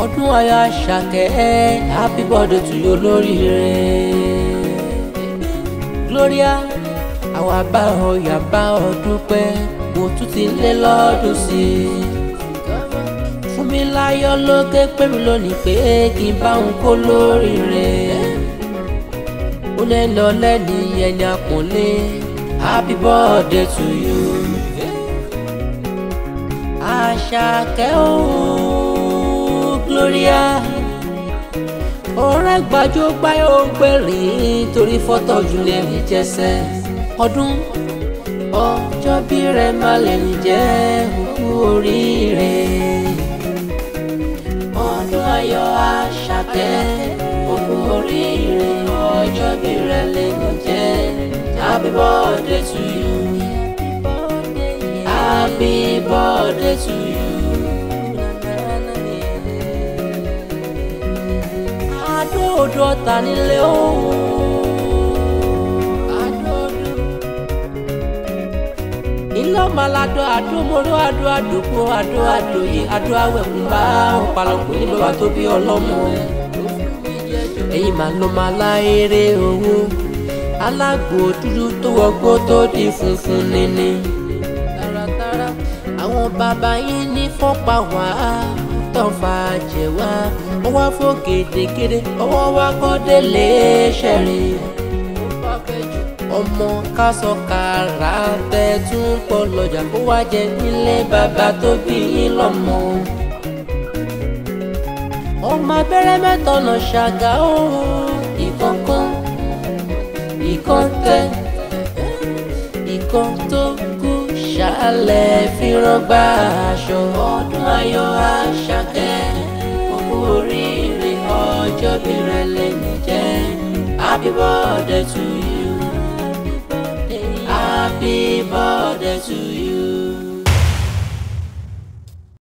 ọdún ayọ̀ àṣàkẹ́ happy birthday to you olóríire. Gloria àwa bá ọ yà bá ọ dúpẹ́ mo tún ti lé lọ́dún sí i. fún mi láyọ̀ lókè pé mi lónìí pé kí n bá òun kó lóríire. ó lè lọ lẹ́ni ẹni àpọ́nlé happy birthday to you. àṣàkẹ́ ooo Gloria ọ̀rẹ́ gbajúgbayọ̀ ó gbèrè torí fọ́tò jùlẹ̀ ní jẹsẹ̀ ọdún ọjọ́ bí rẹ̀ má lè ní jẹ́ òkú oríire ọdún ayọ̀ àṣàkẹ́ òkú oríire ọjọ́ bí rẹ̀ lè ní jẹ́ happy birthday to you happy birthday to you. adóodò ọ̀tá nílé òun. adóodò. ilé ọmọ aládọ́ àdómọ́rọ́ àdó àdókò àdó àdóyè àdó àwẹ̀kùn bá ọ̀pàlọ̀pọ̀ ní bàbá tó bí ọlọ́mọ. ẹ̀yin màá lọ máa láyéré owó alágbó dúdú tó wọgbó tó di funfun níní. tààràtàrà àwọn bàbá yín ní fọ́pá wàá tán fa jẹ wá ọwọ́ fò gèdègèdè ọwọ́ wa kọ́ délé ṣẹ̀rìn. ọmọ kásọ kàrà tẹ tún pọ̀ lọ́jà kó wá jẹ nílé bàbá tó bí yín lọ́mọ. ọmọ abẹ́rẹ́ mẹ́tọ̀nà ṣàgà ó ìkọ̀ọ̀kan ìkan tẹ ìkan tó kú ṣàlẹ̀ fi rọ́gbà aṣọ ọdún ayọ̀ àṣàkẹ́ òkú oríire ọjọ́ bí rẹ̀ lẹ́nu jẹ́ happy birthday to you happy birthday to you.